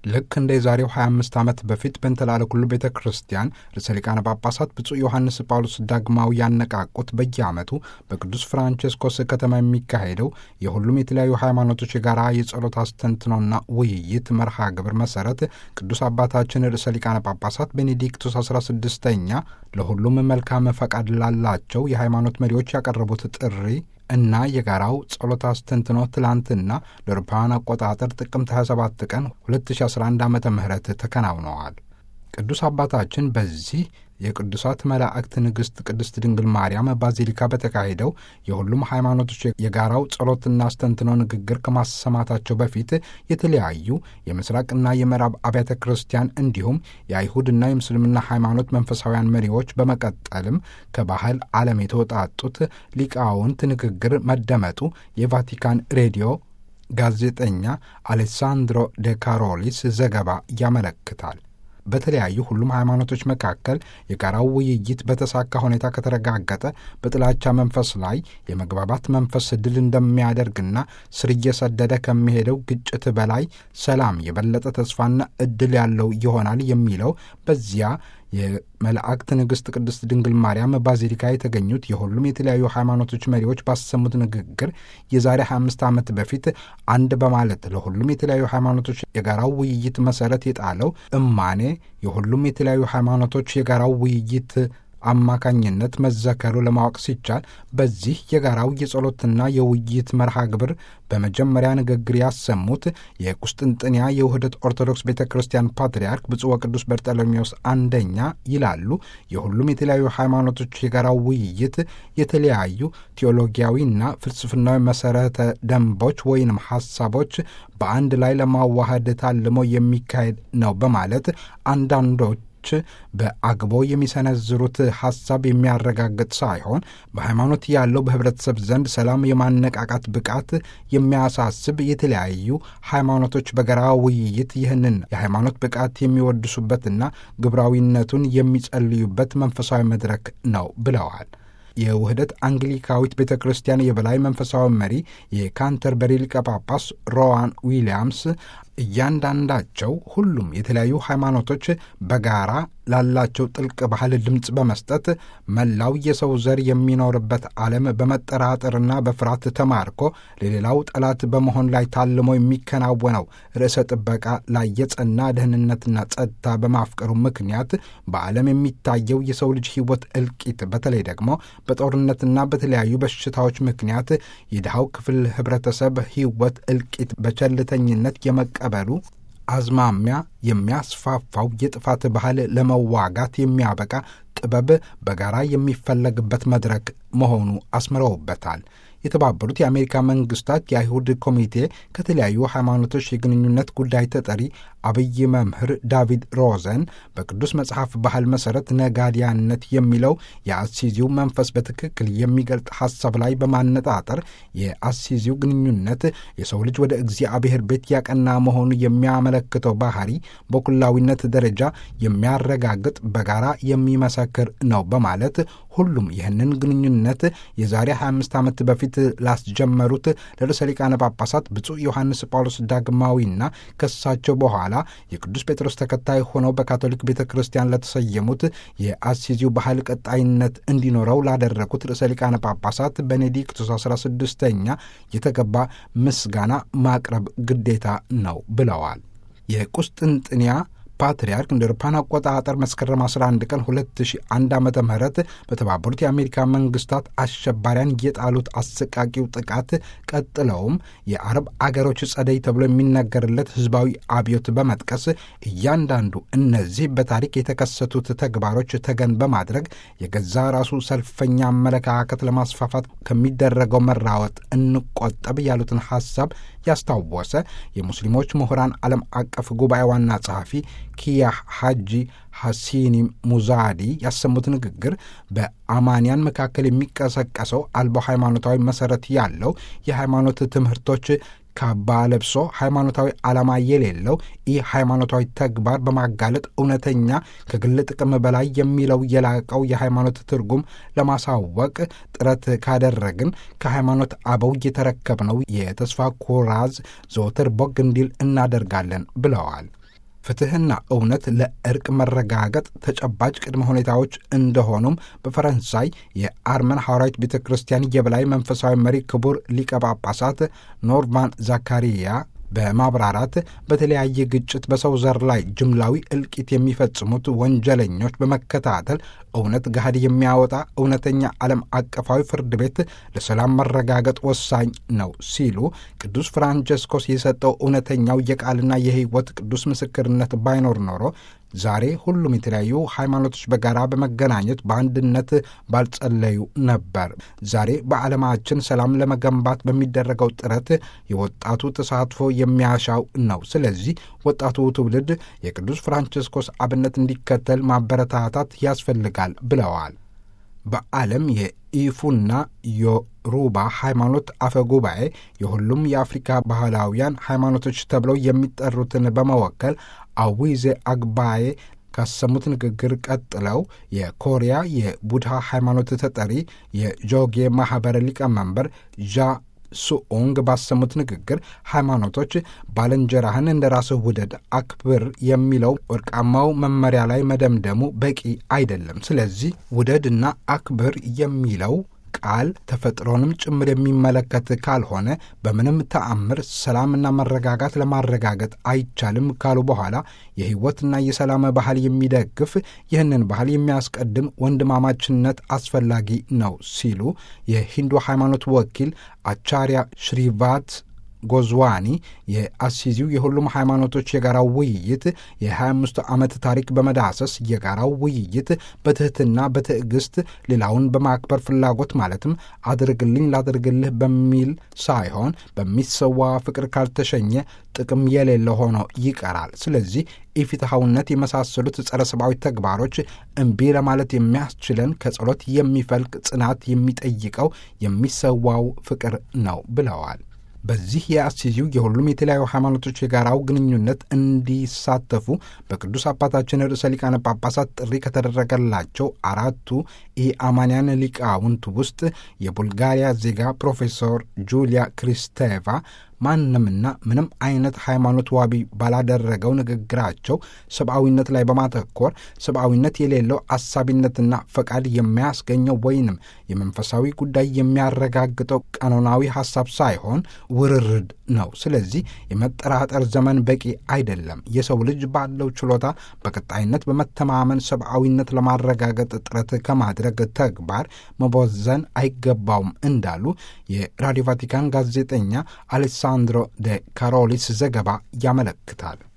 ልክ እንደ የዛሬው 25 ዓመት በፊት በእንተላለ ኩሉ ቤተ ክርስቲያን ርዕሰ ሊቃነ ጳጳሳት ብፁዕ ዮሐንስ ጳውሎስ ዳግማዊ ያነቃቁት በየዓመቱ በቅዱስ ፍራንቼስኮስ ከተማ የሚካሄደው የሁሉም የተለያዩ ሃይማኖቶች የጋራ የጸሎት አስተንትኖና ውይይት መርሃ ግብር መሰረት ቅዱስ አባታችን ርዕሰ ሊቃነ ጳጳሳት ቤኔዲክቱስ 16ኛ ለሁሉም መልካም ፈቃድ ላላቸው የሃይማኖት መሪዎች ያቀረቡት ጥሪ እና የጋራው ጸሎት አስተንትኖ ትላንትና ለአውሮፓውያን አቆጣጠር ጥቅምት 27 ቀን 2011 ዓ ም ተከናውነዋል። ቅዱስ አባታችን በዚህ የቅዱሳት መላእክት ንግሥት ቅድስት ድንግል ማርያም ባዚሊካ በተካሄደው የሁሉም ሃይማኖቶች የጋራው ጸሎትና አስተንትኖ ንግግር ከማሰማታቸው በፊት የተለያዩ የምስራቅና የምዕራብ አብያተ ክርስቲያን እንዲሁም የአይሁድና የምስልምና ሃይማኖት መንፈሳውያን መሪዎች በመቀጠልም ከባህል ዓለም የተወጣጡት ሊቃውንት ንግግር መደመጡ የቫቲካን ሬዲዮ ጋዜጠኛ አሌሳንድሮ ደ ካሮሊስ ዘገባ ያመለክታል። በተለያዩ ሁሉም ሃይማኖቶች መካከል የጋራው ውይይት በተሳካ ሁኔታ ከተረጋገጠ በጥላቻ መንፈስ ላይ የመግባባት መንፈስ ድል እንደሚያደርግና ስር እየሰደደ ከሚሄደው ግጭት በላይ ሰላም የበለጠ ተስፋና እድል ያለው ይሆናል የሚለው በዚያ የመላእክት ንግሥት ቅድስት ድንግል ማርያም ባዚሊካ የተገኙት የሁሉም የተለያዩ ሃይማኖቶች መሪዎች ባሰሙት ንግግር የዛሬ 25 ዓመት በፊት አንድ በማለት ለሁሉም የተለያዩ ሃይማኖቶች የጋራው ውይይት መሰረት የጣለው እማኔ የሁሉም የተለያዩ ሃይማኖቶች የጋራው ውይይት አማካኝነት መዘከሩ ለማወቅ ሲቻል በዚህ የጋራው የጸሎትና የውይይት መርሃ ግብር በመጀመሪያ ንግግር ያሰሙት የቁስጥንጥንያ የውህደት ኦርቶዶክስ ቤተ ክርስቲያን ፓትርያርክ ብፁዕ ወቅዱስ በርጠሎሜዎስ አንደኛ ይላሉ። የሁሉም የተለያዩ ሃይማኖቶች የጋራው ውይይት የተለያዩ ቴዎሎጊያዊና ፍልስፍናዊ መሰረተ ደንቦች ወይንም ሀሳቦች በአንድ ላይ ለማዋሃድ ታልሞ የሚካሄድ ነው በማለት አንዳንዶች በአግቦ የሚሰነዝሩት ሀሳብ የሚያረጋግጥ ሳይሆን በሃይማኖት ያለው በህብረተሰብ ዘንድ ሰላም የማነቃቃት ብቃት የሚያሳስብ የተለያዩ ሃይማኖቶች በጋራ ውይይት ይህንን የሃይማኖት ብቃት የሚወድሱበትና ግብራዊነቱን የሚጸልዩበት መንፈሳዊ መድረክ ነው ብለዋል። የውህደት አንግሊካዊት ቤተ ክርስቲያን የበላይ መንፈሳዊ መሪ የካንተርበሪ ሊቀ ጳጳስ ሮዋን ዊሊያምስ እያንዳንዳቸው ሁሉም የተለያዩ ሃይማኖቶች በጋራ ላላቸው ጥልቅ ባህል ድምፅ በመስጠት መላው የሰው ዘር የሚኖርበት ዓለም በመጠራጠርና በፍርሃት ተማርኮ ለሌላው ጠላት በመሆን ላይ ታልሞ የሚከናወነው ርዕሰ ጥበቃ ላይ የጸና ደህንነትና ጸጥታ በማፍቀሩ ምክንያት በዓለም የሚታየው የሰው ልጅ ሕይወት እልቂት በተለይ ደግሞ በጦርነትና በተለያዩ በሽታዎች ምክንያት የድሃው ክፍል ህብረተሰብ ሕይወት እልቂት በቸልተኝነት የመቀበሉ አዝማሚያ የሚያስፋፋው የጥፋት ባህል ለመዋጋት የሚያበቃ ጥበብ በጋራ የሚፈለግበት መድረክ መሆኑ አስምረውበታል። የተባበሩት የአሜሪካ መንግስታት የአይሁድ ኮሚቴ ከተለያዩ ሃይማኖቶች የግንኙነት ጉዳይ ተጠሪ አብይ መምህር ዳቪድ ሮዘን በቅዱስ መጽሐፍ ባህል መሠረት ነጋዲያነት የሚለው የአሲዚው መንፈስ በትክክል የሚገልጥ ሐሳብ ላይ በማነጣጠር የአሲዚው ግንኙነት የሰው ልጅ ወደ እግዚአብሔር ቤት ያቀና መሆኑ የሚያመለክተው ባህሪ በኩላዊነት ደረጃ የሚያረጋግጥ በጋራ የሚመሰክር ነው በማለት ሁሉም ይህንን ግንኙነት የዛሬ 25 ዓመት በፊት ላስጀመሩት ለርዕሰ ሊቃነ ጳጳሳት ብፁዕ ዮሐንስ ጳውሎስ ዳግማዊና ከሳቸው በኋላ የቅዱስ ጴጥሮስ ተከታይ ሆነው በካቶሊክ ቤተ ክርስቲያን ለተሰየሙት የአሲዚው ባህል ቀጣይነት እንዲኖረው ላደረጉት ርዕሰ ሊቃነ ጳጳሳት ቤኔዲክቱስ 16ኛ የተገባ ምስጋና ማቅረብ ግዴታ ነው ብለዋል። የቁስጥንጥንያ ፓትርያርክ እንደ አውሮፓውያን አቆጣጠር መስከረም 11 ቀን 2001 ዓ ም በተባበሩት የአሜሪካ መንግስታት አሸባሪያን የጣሉት አሰቃቂው ጥቃት ቀጥለውም የአረብ አገሮች ጸደይ ተብሎ የሚነገርለት ህዝባዊ አብዮት በመጥቀስ እያንዳንዱ እነዚህ በታሪክ የተከሰቱት ተግባሮች ተገን በማድረግ የገዛ ራሱ ሰልፈኛ አመለካከት ለማስፋፋት ከሚደረገው መራወጥ እንቆጠብ ያሉትን ሐሳብ ያስታወሰ የሙስሊሞች ምሁራን ዓለም አቀፍ ጉባኤ ዋና ጸሐፊ ኪያ ሐጂ ሐሲኒ ሙዛዲ ያሰሙት ንግግር በአማንያን መካከል የሚቀሰቀሰው አልቦ ሃይማኖታዊ መሠረት ያለው የሃይማኖት ትምህርቶች ካባ ለብሶ ሃይማኖታዊ ዓላማ የሌለው ይህ ሃይማኖታዊ ተግባር በማጋለጥ እውነተኛ ከግል ጥቅም በላይ የሚለው የላቀው የሃይማኖት ትርጉም ለማሳወቅ ጥረት ካደረግን ከሃይማኖት አበው የተረከብነው የተስፋ ኩራዝ ዘወትር ቦግ እንዲል እናደርጋለን ብለዋል። ፍትሕና እውነት ለእርቅ መረጋገጥ ተጨባጭ ቅድመ ሁኔታዎች እንደሆኑም በፈረንሳይ የአርመን ሐዋርያዊት ቤተ ክርስቲያን የበላይ መንፈሳዊ መሪ ክቡር ሊቀ ጳጳሳት ኖርማን ዛካሪያ በማብራራት በተለያየ ግጭት በሰው ዘር ላይ ጅምላዊ እልቂት የሚፈጽሙት ወንጀለኞች በመከታተል እውነት ገሃድ የሚያወጣ እውነተኛ ዓለም አቀፋዊ ፍርድ ቤት ለሰላም መረጋገጥ ወሳኝ ነው ሲሉ ቅዱስ ፍራንቸስኮስ የሰጠው እውነተኛው የቃልና የሕይወት ቅዱስ ምስክርነት ባይኖር ኖሮ ዛሬ ሁሉም የተለያዩ ሃይማኖቶች በጋራ በመገናኘት በአንድነት ባልጸለዩ ነበር። ዛሬ በዓለማችን ሰላም ለመገንባት በሚደረገው ጥረት የወጣቱ ተሳትፎ የሚያሻው ነው። ስለዚህ ወጣቱ ትውልድ የቅዱስ ፍራንቸስኮስ አብነት እንዲከተል ማበረታታት ያስፈልጋል ብለዋል። በዓለም የኢፉና ዮሩባ ሃይማኖት አፈ ጉባኤ የሁሉም የአፍሪካ ባህላውያን ሃይማኖቶች ተብለው የሚጠሩትን በመወከል አዊዜ አግባዬ ካሰሙት ንግግር ቀጥለው የኮሪያ የቡድሃ ሃይማኖት ተጠሪ የጆጌ ማኅበረ ሊቀመንበር ዣ ሱኦንግ ባሰሙት ንግግር ሃይማኖቶች ባልንጀራህን እንደ ራስህ ውደድ፣ አክብር የሚለው ወርቃማው መመሪያ ላይ መደምደሙ በቂ አይደለም። ስለዚህ ውደድና አክብር የሚለው ቃል ተፈጥሮንም ጭምር የሚመለከት ካልሆነ በምንም ተአምር ሰላምና መረጋጋት ለማረጋገጥ አይቻልም ካሉ በኋላ የሕይወትና የሰላም ባህል የሚደግፍ ይህንን ባህል የሚያስቀድም ወንድማማችነት አስፈላጊ ነው ሲሉ የሂንዱ ሃይማኖት ወኪል አቻሪያ ሽሪቫት ጎዝዋኒ የአሲዚው የሁሉም ሃይማኖቶች የጋራው ውይይት የ25 ዓመት ታሪክ በመዳሰስ የጋራው ውይይት በትሕትና በትዕግስት ሌላውን በማክበር ፍላጎት ማለትም አድርግልኝ ላድርግልህ በሚል ሳይሆን በሚሰዋ ፍቅር ካልተሸኘ ጥቅም የሌለ ሆኖ ይቀራል። ስለዚህ ኢፍትሐውነት የመሳሰሉት ጸረ ሰብአዊ ተግባሮች እምቢ ለማለት የሚያስችለን ከጸሎት የሚፈልቅ ጽናት የሚጠይቀው የሚሰዋው ፍቅር ነው ብለዋል። በዚህ የአሲዚው የሁሉም የተለያዩ ሃይማኖቶች የጋራው ግንኙነት እንዲሳተፉ በቅዱስ አባታችን ርዕሰ ሊቃነ ጳጳሳት ጥሪ ከተደረገላቸው አራቱ ኢአማንያን ሊቃውንት ውስጥ የቡልጋሪያ ዜጋ ፕሮፌሰር ጁሊያ ክሪስቴቫ ማንምና ምንም አይነት ሃይማኖት ዋቢ ባላደረገው ንግግራቸው ሰብአዊነት ላይ በማተኮር ሰብአዊነት የሌለው አሳቢነትና ፈቃድ የሚያስገኘው ወይንም የመንፈሳዊ ጉዳይ የሚያረጋግጠው ቀኖናዊ ሐሳብ ሳይሆን ውርርድ ነው። ስለዚህ የመጠራጠር ዘመን በቂ አይደለም። የሰው ልጅ ባለው ችሎታ በቀጣይነት በመተማመን ሰብአዊነት ለማረጋገጥ ጥረት ከማድረግ ተግባር መቦዘን አይገባውም እንዳሉ የራዲዮ ቫቲካን ጋዜጠኛ አሌሳንድሮ ደ ካሮሊስ ዘገባ ያመለክታል።